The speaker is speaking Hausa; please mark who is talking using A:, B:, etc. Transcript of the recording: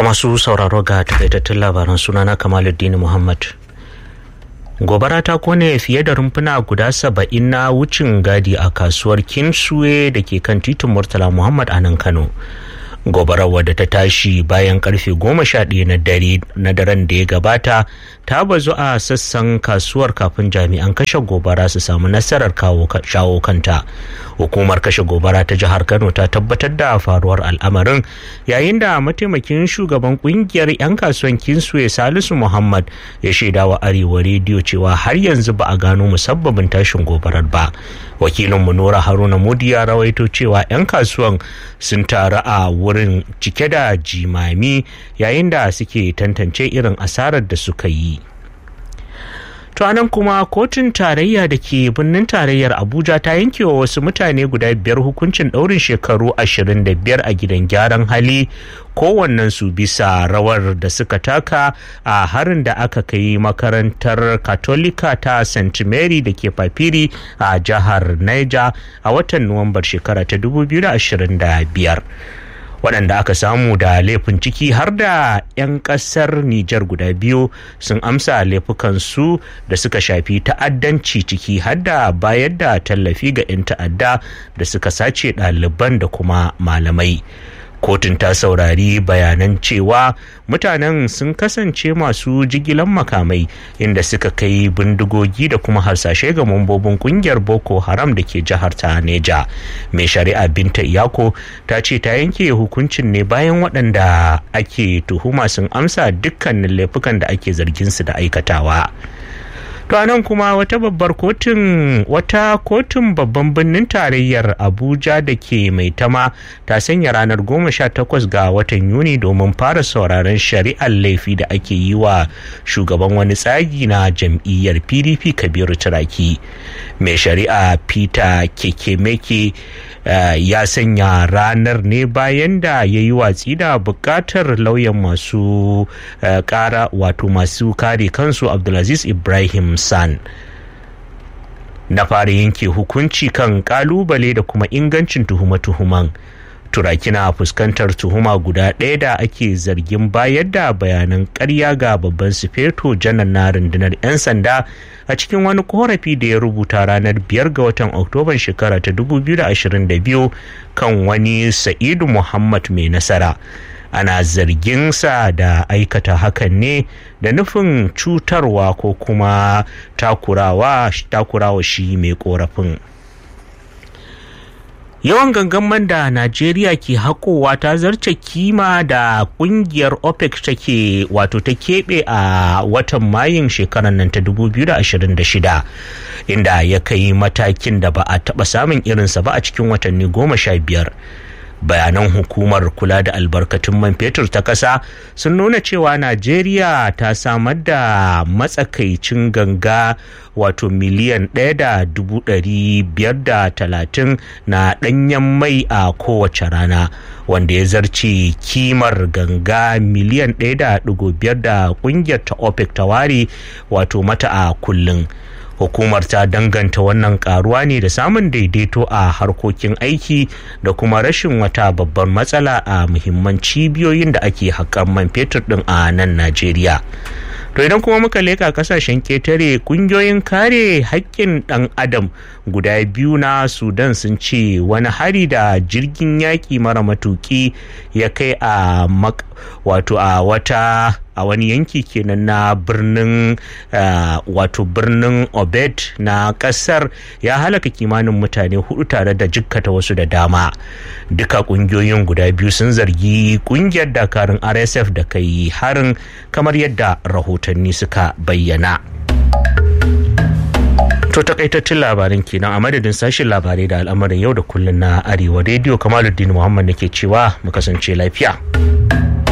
A: masu sauraro ga takaitattun labaran sunana kamaluddin muhammad gobara ta kone fiye da rumfuna guda saba'in na wucin gadi a kasuwar kinsue da ke kan titin murtala muhammad a nan kano gobarar wadda ta tashi bayan karfe goma sha ɗaya na dare na daren da ya gabata ta bazu a sassan kasuwar kafin jami'an kashe gobara su samu nasarar shawo kanta hukumar kashe gobara ta jihar kano ta tabbatar da faruwar al'amarin yayin da mataimakin shugaban kungiyar 'yan kasuwan kinsue salisu muhammad ya shaida wa arewa rediyo cewa har yanzu ba a gano musabbabin tashin gobarar ba wakilinmu nura haruna mudi ya rawaito cewa 'yan kasuwan sun taru a wurin cike da jimami yayin da suke tantance irin asarar da suka yi to anan kuma kotun tarayya da ke birnin tarayyar abuja ta yanke wa wasu mutane guda biyar hukuncin ɗaurin shekaru 25 a gidan gyaran hali kowannen su bisa rawar da suka taka a harin da aka kai makarantar katolika ta st mary da ke papiri a jihar niger a watan nuwambar shekara ta 2025 waɗanda aka samu da laifin ciki har da 'yan ƙasar Nijar guda biyu sun amsa laifukansu da suka shafi ta'addanci ciki har da bayar da tallafi ga 'yan ta'adda da suka sace ɗaliban da kuma malamai. kotun ta saurari bayanan cewa mutanen sun kasance masu jigilan makamai inda suka kai bindigogi da kuma harsashe ga mambobin kungiyar boko haram da ke jihar ta neja mai shari'a binta iyako ta ce ta yanke hukuncin ne bayan waɗanda ake tuhuma sun amsa dukkanin laifukan da ake zargin su da aikatawa to nan kuma wata babbar kotun wata kotun babban birnin tarayyar abuja da ke mai tama ta sanya ranar 18 ga watan yuni domin fara sauraron shari'ar laifi da ake yi wa shugaban wani tsagi na jam'iyyar pdp kabiru turaki mai shari'a peter kekemeke ya sanya ranar ne bayan da ya yi watsi da bukatar lauyan masu kara wato masu kare kansu abdulaziz ibrahim san na fara yanke hukunci kan kalubale da kuma ingancin tuhuma-tuhuman turaki na fuskantar tuhuma guda ɗaya da ake zargin bayar da bayanan ƙarya ga babban sufeto janar na rundunar 'yan sanda a cikin wani korafi da ya rubuta ranar 5 ga watan oktoban shekara ta 2022 kan wani sa'idu muhammad mai nasara ana zarginsa da aikata hakan ne da nufin cutarwa ko kuma takurawa takurawa shi mai korafin yawan gangaman da najeriya ke haƙowa ta zarce kima da ƙungiyar opec take wato ta keɓe a watan mayun shekarar nan ta 2026 inda ya kai matakin da ba a taɓa samun irinsa ba a cikin watanni goma sha biyar bayanan hukumar kula da albarkatun man fetur ta ƙasa sun nuna cewa najeriya ta samar da matsakaicin ganga wato miliyan ɗaya da dubu ɗari biyar da talatin na ɗanyen mai a kowace rana wanda ya zarce kimar ganga miliyan ɗaya da ɗigo biyar da ƙungiyar ta opec ta ware wato mata a kullum hukumar ta danganta wannan karuwa ne da samun daidaito a harkokin aiki da kuma rashin wata babbar matsala a muhimman cibiyoyin da ake haƙar man fetur ɗin a nan najeriya to idan kuma muka leka kasashen ketare kungiyoyin kare haƙƙin ɗan adam guda biyu na sudan sun ce wani hari da jirgin yaƙi mara matuƙi ya kai a wato a wata a wani yanki kenan na birnin wato birnin obed na kasar ya halaka kimanin mutane hudu tare da jikkata wasu da dama duka kungiyoyin guda biyu sun zargi kungiyar dakarun rsf da kai harin kamar yadda rahotanni suka bayyana to takaitattun labarin kenan a madadin sashen labarai da al'amarin yau da kullun na arewa rediyo kamaluddin muhammad nake cewa mu kasance lafiya